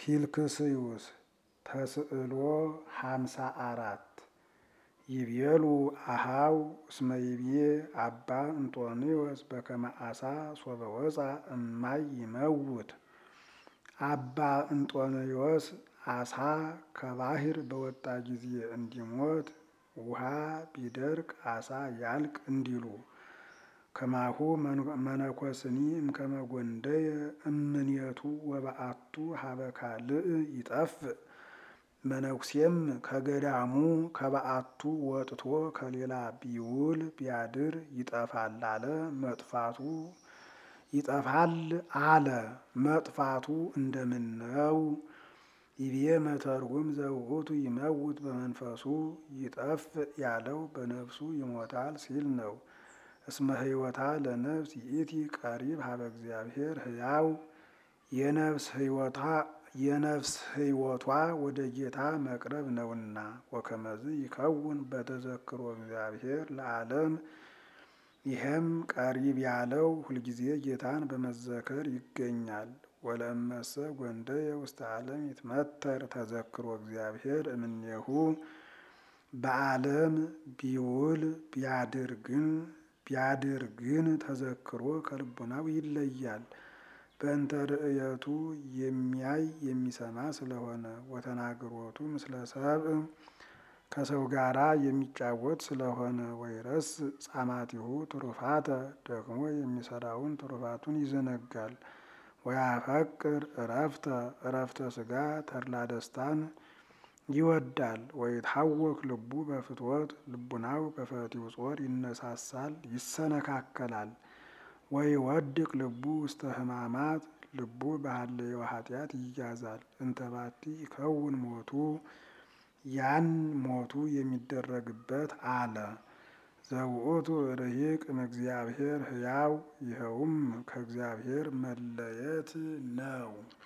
ፊልክስዩስ ተስዕሎ ሃምሳ አራት ይቤሉ አሃው እስመ ይቤ አባ እንጦንዮስ በከመ አሳ ሶበ ወፃ እማይ ይመውት። አባ እንጦንዮስ አሳ ከባህር በወጣ ጊዜ እንዲሞት ውሃ ቢደርቅ አሳ ያልቅ እንዲሉ ከማሁ መነኮስኒ እምከመ ጐንደየ እምኔቱ ወበአቱ ሀበ ካልእ ይጠፍእ። መነኩሴም ከገዳሙ ከበአቱ ወጥቶ ከሌላ ቢውል ቢያድር ይጠፋል አለ መጥፋቱ ይጠፋል አለ መጥፋቱ እንደምነው? ይቤ መተርጉም ዘውእቱ ይመውት በመንፈሱ ይጠፍእ ያለው በነፍሱ ይሞታል ሲል ነው። እስመ ሕይወታ ለነፍስ ይእቲ ቀሪብ ሀበ እግዚአብሔር ሕያው የነፍስ ሕይወታ የነፍስ ሕይወቷ ወደ ጌታ መቅረብ ነውና። ወከመዝ ይከውን በተዘክሮ እግዚአብሔር ለዓለም ይህም ቀሪብ ያለው ሁልጊዜ ጌታን በመዘከር ይገኛል። ወለእመሰ ጐንደየ ውስተ ዓለም ይትመተር ተዘክሮ እግዚአብሔር እምኔሁ በዓለም ቢውል ቢያድር ግን ቢያድር ግን ተዘክሮ ከልቡናው ይለያል። በእንተ ርእየቱ የሚያይ የሚሰማ ስለሆነ ወተናግሮቱ ምስለ ሰብእ ከሰው ጋራ የሚጫወት ስለሆነ ወይረስ ጻማቲሁ ትሩፋተ ደግሞ የሚሰራውን ትሩፋቱን ይዘነጋል። ወያፈቅር እረፍተ እረፍተ ስጋ ተድላ ደስታን ይወዳል። ወይታወክ ልቡ በፍትወት ልቡናው በፈቲው ጾር ይነሳሳል ይሰነካከላል። ወይወድቅ ልቡ ውስተ ሕማማት ልቡ በሀለዮ ኃጢአት ይያዛል። እንተባቲ ይከውን ሞቱ ያን ሞቱ የሚደረግበት አለ። ዘውእቱ ርሂቅ እምእግዚአብሔር ሕያው ይኸውም ከእግዚአብሔር መለየት ነው።